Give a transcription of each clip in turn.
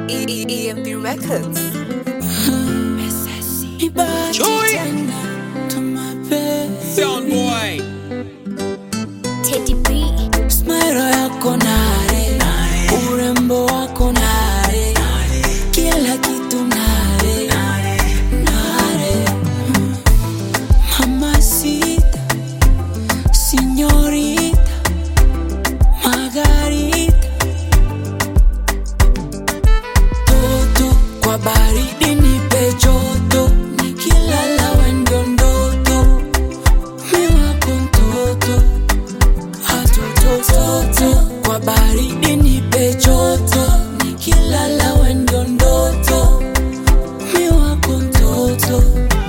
EMP Records. Chui. Sound boy. Teddy B. Smile yako nare, urembo wako nare, kila kitu nare, nare. Mamacita, señorita, Margarita, toto kwa baridi nipe joto, nikilala wendo ndoto, mi wako mtoto hatotototo kwa baridi nipe joto nikilala wendo ndoto mi wako mtoto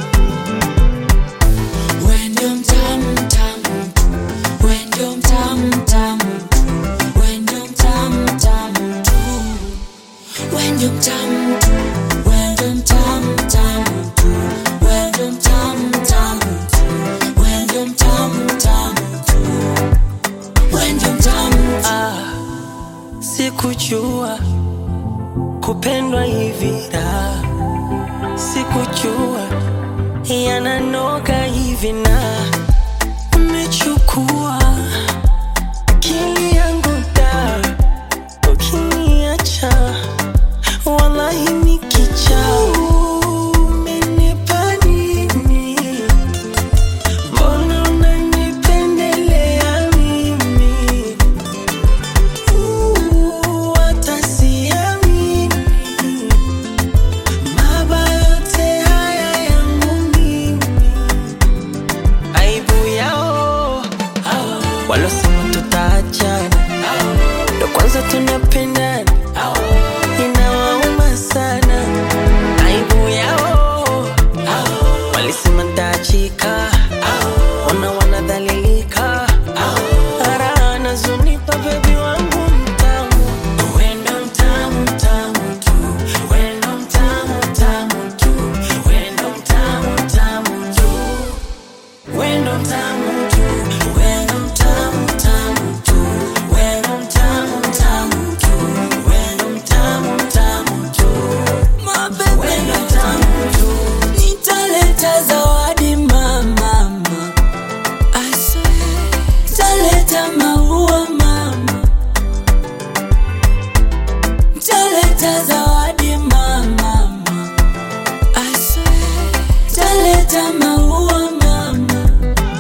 wendo mtamu mtamu tu wendo mtamu mtamu tu wendo mtamu mtamu tu wendo mtamu tu wendo mtamu mtamu tu wendo mtamu mtamu tu wendo mtamu mtamu tu wendo mtamu Ah, sikujua kupendwa hivi da, sikujua yananoga hivi na umechukua akili yangu da, ukiniacha wallahi nikicha umenipa nini? Mbona unanipendelea mimi? Uh, hata siamini. Mabaya yote haya yangu mimi. Aibu yao walosema tutaachana, ndo kwanza tunapendana, inawauma sana. Aibu yao walisema ntaachika, ona wanadhalilika, ara anazunipa bebi wangu mtamu, wendo mtamu mtamu tu, wendo mtamu mtamu tu, wendo mtamu mtamu tu, wendo mtamu tu, wendo mtamu mtamu tu, wendo mtamu mtamu tu, wendo mtamu mtamu tu, mabebe wendo mtamu tu. nitaleta zawadi mama I swear nitaleta maua mama nitaleta zawadi mama I swear nitaleta maua mama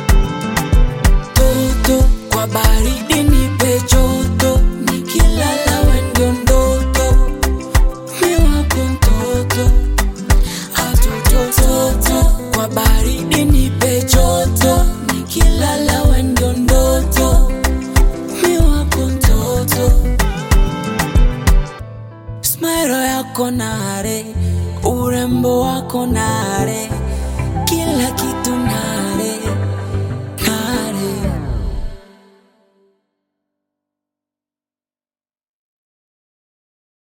toto kwa baridi nipe joto nikilala wendo ndoto mi wako mtoto hatotototo kwa baridi nipe joto nikilala wendo ndoto mi wako mtoto smairo yako nare urembo wako nare kila kitu nare